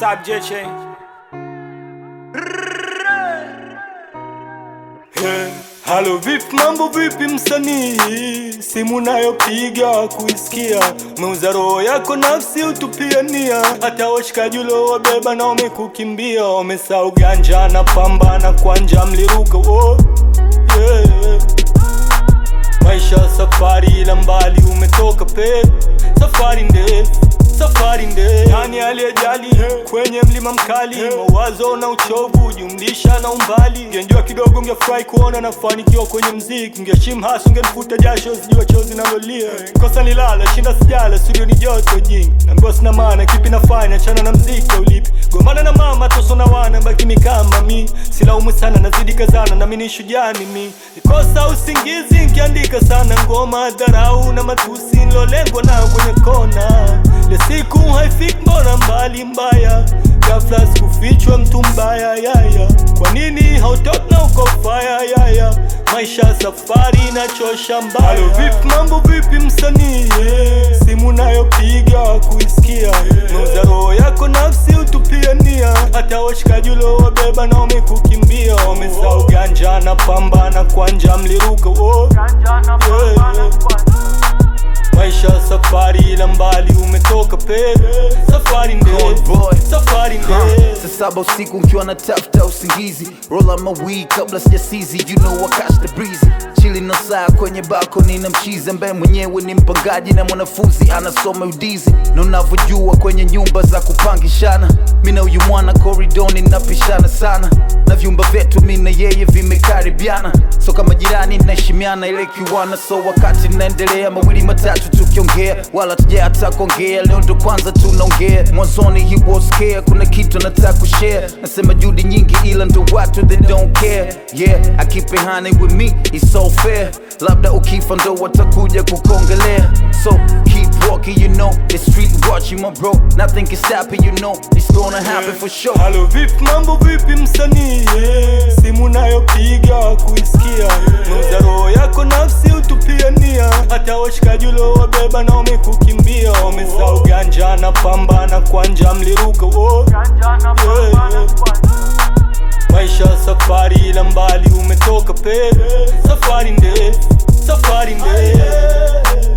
subject Hey, halo vipi, mambo vipi msanii, simu nayopiga kuisikia, umeuza roho yako nafsi utupiania, hata washikaji uliowabeba na wamekukimbia, wamesahau ganja na pambana kwanja mliruka oh, yeah. Maisha safari ila mbali umetoka pe safari ndefu safari ndefu nani aliyejali kwenye mlima mkali mawazo na uchovu jumlisha na umbali ungenjua kidogo ungefurahi kuona nafanikiwa kwenye mziki ungeshim hasi ungenifuta jasho sijua chozi nalolia kosa nilala shinda sijala studio ni joto jingi naambiwa sina maana kipi nafanya chana na mziki ulipi gombana na mama toso na wana baki mikama mi silaumu sana nazidi kazana nami ni shujaa mimi nikosa usingizi nkiandika sana ngoma dharau na matusi nilolengwa nayo kwenye kona le siku haifiki mbona mbali mbaya ghafla sikufichwa mtu mbaya yaya kwa nini hautoki na uko faya yaya maisha safari inachosha mbaya Halo vipi mambo vipi msanii simu nayopiga kuisikia meuza roho yako nafsi utupiania hata washikaji uliowabeba na wamekukimbia wamesahau ganja na pambana kwanja mliruka oh. yeah, yeah. Maisha safari ila mbali umetoka pe safari Cold boy. ndefu safari ndefu Saa saba usiku nkiwa na tafuta usingizi roll up my weed kabla sijasizi you know I catch the breeze chili na saa kwenye balcony na mchizi ambaye mwenyewe ni mpangaji na mwanafunzi anasoma udizi na unavyojua kwenye nyumba za kupangishana mi na huyu mwana koridoni napishana sana na vyumba vyetu mi na yeye vimekaribiana so kama jirani naheshimiana ile kiwana so wakati naendelea mawili matatu tukiongea wala tuja hata kuongea leo ndo kwanza tunaongea mwanzoni he was scared kuna kitu nataka kushare nasema juhudi nyingi ila ndo watu they don't care yeah I keep it honey with me it's so fair labda ukifa ndo watakuja kukongelea so keep walking you know the street watching my bro nothing can stop it you know it's gonna happen for sure Halo vipi mambo vipi msanii simu nayopiga kuisikia meuza roho yako nafsi utupiania hata washikaji uliowabeba na wamekukimbia wamesahau ganja na pambana kwanja mliruka oh. yeah, yeah. Maisha safari ila mbali umetoka pe safari ndefu safari ndefu